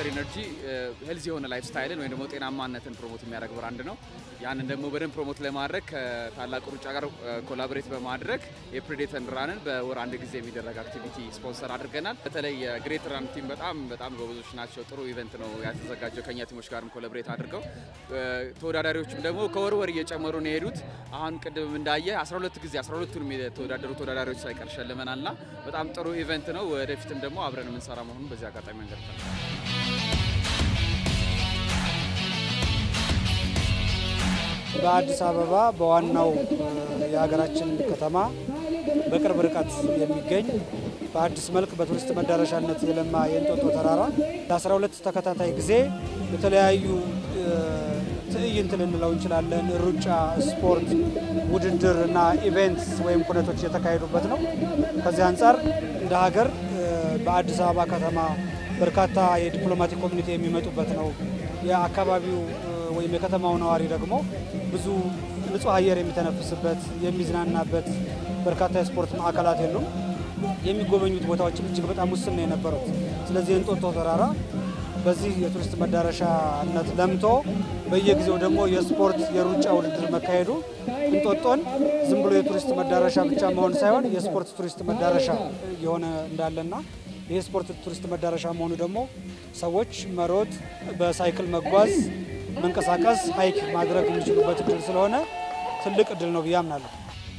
ሀገር ኢነርጂ ሄልዚ የሆነ ላይፍ ስታይልን ወይም ደግሞ ጤናማነትን ፕሮሞት የሚያደርግ ብራንድ ነው። ያንን ደግሞ በደንብ ፕሮሞት ለማድረግ ከታላቁ ሩጫ ጋር ኮላቦሬት በማድረግ የፕሬዴተን ራንን በወር አንድ ጊዜ የሚደረግ አክቲቪቲ ስፖንሰር አድርገናል። በተለይ የግሬት ራን ቲም በጣም በጣም ጎበዞች ናቸው። ጥሩ ኢቨንት ነው ያተዘጋጀው ከኛ ቲሞች ጋርም ኮላቦሬት አድርገው ተወዳዳሪዎችም ደግሞ ከወር ወር እየጨመሩ ነው የሄዱት። አሁን ቅድም እንዳየ 12 ጊዜ 12ቱንም የተወዳደሩ ተወዳዳሪዎች ሳይቀር ሸልመናልና በጣም ጥሩ ኢቨንት ነው። ወደፊትም ደግሞ አብረን የምንሰራ መሆኑን በዚህ አጋጣሚ መንገድ በአዲስ አበባ በዋናው የሀገራችን ከተማ በቅርብ ርቀት የሚገኝ በአዲስ መልክ በቱሪስት መዳረሻነት የለማ የእንጦጦ ተራራ ለ12 ተከታታይ ጊዜ የተለያዩ ትዕይንት ልንለው እንችላለን። ሩጫ፣ ስፖርት፣ ውድድር እና ኢቬንትስ ወይም ኩነቶች የተካሄዱበት ነው። ከዚህ አንጻር እንደ ሀገር በአዲስ አበባ ከተማ በርካታ የዲፕሎማቲክ ኮሚኒቲ የሚመጡበት ነው። የአካባቢው ወይም የከተማው ነዋሪ ደግሞ ብዙ ንጹህ አየር የሚተነፍስበት የሚዝናናበት በርካታ የስፖርት ማዕከላት የሉም። የሚጎበኙት ቦታዎችም እጅግ በጣም ውስን ነው የነበሩት። ስለዚህ የእንጦጦ ተራራ በዚህ የቱሪስት መዳረሻነት ለምቶ በየጊዜው ደግሞ የስፖርት የሩጫ ውድድር መካሄዱ እንጦጦን ዝም ብሎ የቱሪስት መዳረሻ ብቻ መሆን ሳይሆን የስፖርት ቱሪስት መዳረሻ የሆነ እንዳለና ይህ ስፖርት ቱሪስት መዳረሻ መሆኑ ደግሞ ሰዎች መሮጥ፣ በሳይክል መጓዝ፣ መንቀሳቀስ፣ ሀይክ ማድረግ የሚችሉበት እድል ስለሆነ ትልቅ እድል ነው ብዬ አምናለሁ።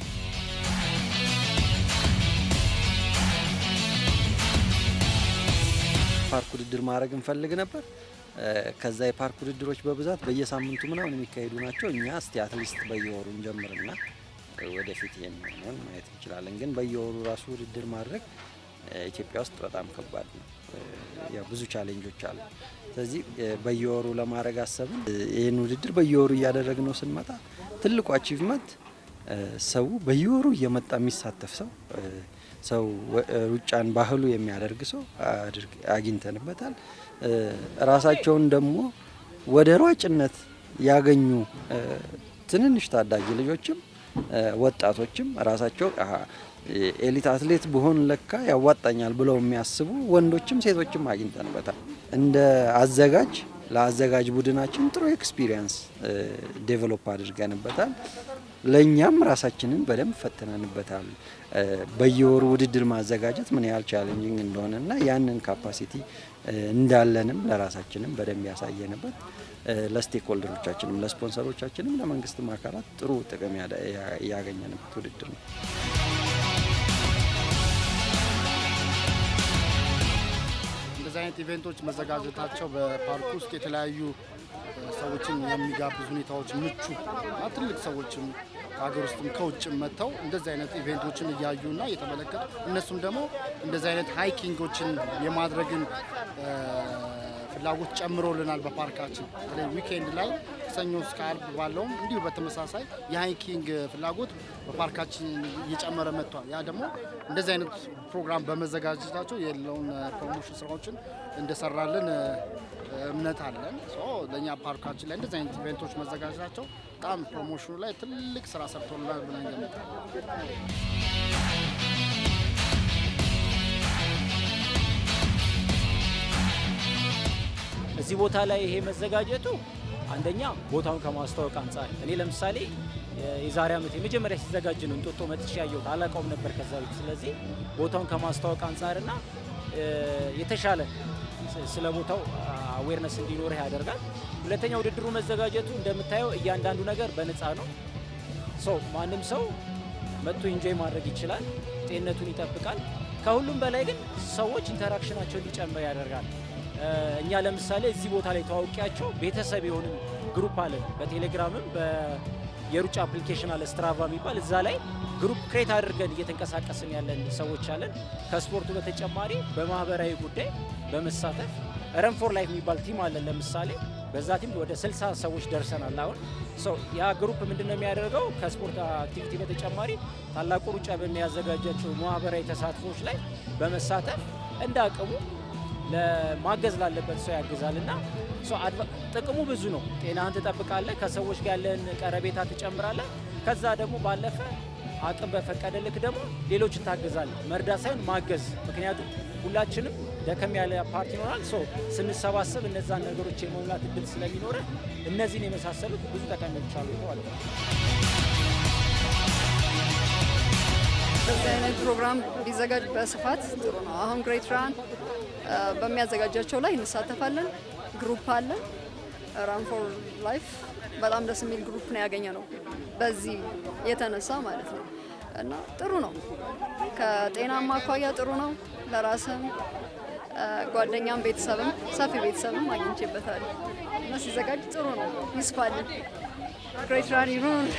ፓርክ ውድድር ማድረግ እንፈልግ ነበር። ከዛ የፓርክ ውድድሮች በብዛት በየሳምንቱ ምናምን የሚካሄዱ ናቸው። እኛ እስቲ አትሊስት በየወሩ እንጀምርና ወደፊት የሚሆነውን ማየት እንችላለን። ግን በየወሩ ራሱ ውድድር ማድረግ ኢትዮጵያ ውስጥ በጣም ከባድ ነው። ያው ብዙ ቻሌንጆች አሉ። ስለዚህ በየወሩ ለማድረግ አሰብን። ይህን ውድድር በየወሩ እያደረግነው ስንመጣ ትልቁ አቺቭመንት ሰው በየወሩ እየመጣ የሚሳተፍ ሰው ሰው ሩጫን ባህሉ የሚያደርግ ሰው አግኝተንበታል። ራሳቸውን ደግሞ ወደ ሯጭነት ያገኙ ትንንሽ ታዳጊ ልጆችም ወጣቶችም ራሳቸው ኤሊት አትሌት ብሆን ለካ ያዋጣኛል ብለው የሚያስቡ ወንዶችም ሴቶችም አግኝተንበታል። እንደ አዘጋጅ ለአዘጋጅ ቡድናችን ጥሩ ኤክስፒሪየንስ ዴቨሎፕ አድርገንበታል። ለእኛም ራሳችንን በደንብ ፈትነንበታል። በየወሩ ውድድር ማዘጋጀት ምን ያህል ቻሌንጂንግ እንደሆነና ያንን ካፓሲቲ እንዳለንም ለራሳችንም በደንብ ያሳየንበት ለስቴክሆልደሮቻችንም፣ ለስፖንሰሮቻችንም፣ ለመንግስትም አካላት ጥሩ ጥቅም ያገኘንበት ውድድር ነው። እንደዚህ አይነት ኢቬንቶች መዘጋጀታቸው በፓርክ ውስጥ የተለያዩ ሰዎችን የሚጋብዙ ሁኔታዎች ምቹ እና ትልቅ ሰዎችም ከሀገር ውስጥም ከውጭም መጥተው እንደዚህ አይነት ኢቬንቶችን እያዩና እየተመለከቱ እነሱም ደግሞ እንደዚህ አይነት ሃይኪንጎችን የማድረግን ፍላጎት ጨምሮልናል። በፓርካችን በተለይ ዊኬንድ ላይ ሰኞ እስከ አርብ ባለውም እንዲሁ በተመሳሳይ የሃይኪንግ ፍላጎት በፓርካችን እየጨመረ መጥቷል። ያ ደግሞ እንደዚህ አይነት ፕሮግራም በመዘጋጀታቸው የለውን ፕሮሞሽን ስራዎችን እንደሰራልን እምነት አለን። ለእኛ ፓርካችን ላይ እንደዚህ አይነት ኢቬንቶች መዘጋጀታቸው በጣም ፕሮሞሽኑ ላይ ትልቅ ስራ ሰርቶልናል ብለን ገምታለን። እዚህ ቦታ ላይ ይሄ መዘጋጀቱ አንደኛ ቦታውን ከማስተዋወቅ አንጻር እኔ ለምሳሌ የዛሬ ዓመት የመጀመሪያ ሲዘጋጅ ነው እንጦጦ መጥቼ ያየሁት፣ አላውቀውም ነበር ከዛ በፊት። ስለዚህ ቦታውን ከማስተዋወቅ አንጻርና የተሻለ ስለ ቦታው አዌርነስ እንዲኖርህ ያደርጋል። ሁለተኛ ውድድሩ መዘጋጀቱ እንደምታየው እያንዳንዱ ነገር በነፃ ነው። ሰው ማንም ሰው መጥቶ ኢንጆይ ማድረግ ይችላል፣ ጤንነቱን ይጠብቃል። ከሁሉም በላይ ግን ሰዎች ኢንተራክሽናቸው እንዲጨምር ያደርጋል። እኛ ለምሳሌ እዚህ ቦታ ላይ ተዋውቂያቸው ቤተሰብ የሆንን ግሩፕ አለን። በቴሌግራምም የሩጫ አፕሊኬሽን አለ ስትራቫ የሚባል እዛ ላይ ግሩፕ ክሬት አድርገን እየተንቀሳቀስን ያለን ሰዎች አለን። ከስፖርቱ በተጨማሪ በማህበራዊ ጉዳይ በመሳተፍ ረን ፎር ላይፍ የሚባል ቲም አለን። ለምሳሌ በዛ ቲም ወደ 60 ሰዎች ደርሰናል። አሁን ያ ግሩፕ ምንድን ነው የሚያደርገው? ከስፖርት አክቲቪቲ በተጨማሪ ታላቁ ሩጫ በሚያዘጋጃቸው ማህበራዊ ተሳትፎች ላይ በመሳተፍ እንደ አቅሙ ለማገዝ ላለበት ሰው ያግዛል እና ጥቅሙ ብዙ ነው። ጤናህን ትጠብቃለህ፣ ከሰዎች ጋር ያለን ቀረቤታ ትጨምራለህ። ከዛ ደግሞ ባለፈ አቅም በፈቀደ ልክ ደግሞ ሌሎችን ታግዛለህ። መርዳት ሳይሆን ማገዝ። ምክንያቱም ሁላችንም ደከም ያለ ፓርቲ ይኖራል። ሶ ስንሰባሰብ እነዛን ነገሮች የመሙላት እድል ስለሚኖረ እነዚህን የመሳሰሉት ብዙ ጠቀሜዎች አሉ ማለት ነው። በዚህ አይነት ፕሮግራም ቢዘጋጅ በስፋት ጥሩ ነው። አሁን ግሬት ራን በሚያዘጋጃቸው ላይ እንሳተፋለን። ግሩፕ አለ ራን ፎር ላይፍ በጣም ደስ የሚል ግሩፕ ነው ያገኘ ነው በዚህ የተነሳ ማለት ነው። እና ጥሩ ነው። ከጤናማ አኳያ ጥሩ ነው። ለራስም ጓደኛም ቤተሰብም ሰፊ ቤተሰብም አግኝቼበታል እና ሲዘጋጅ ጥሩ ነው። ይስፋልን። ግሬት ራን ይሁን።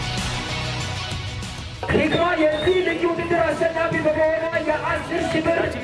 ሂክማ የዚህ ልዩ ውድድር አሸናፊ በመሆኗ የአስር ሺህ ብር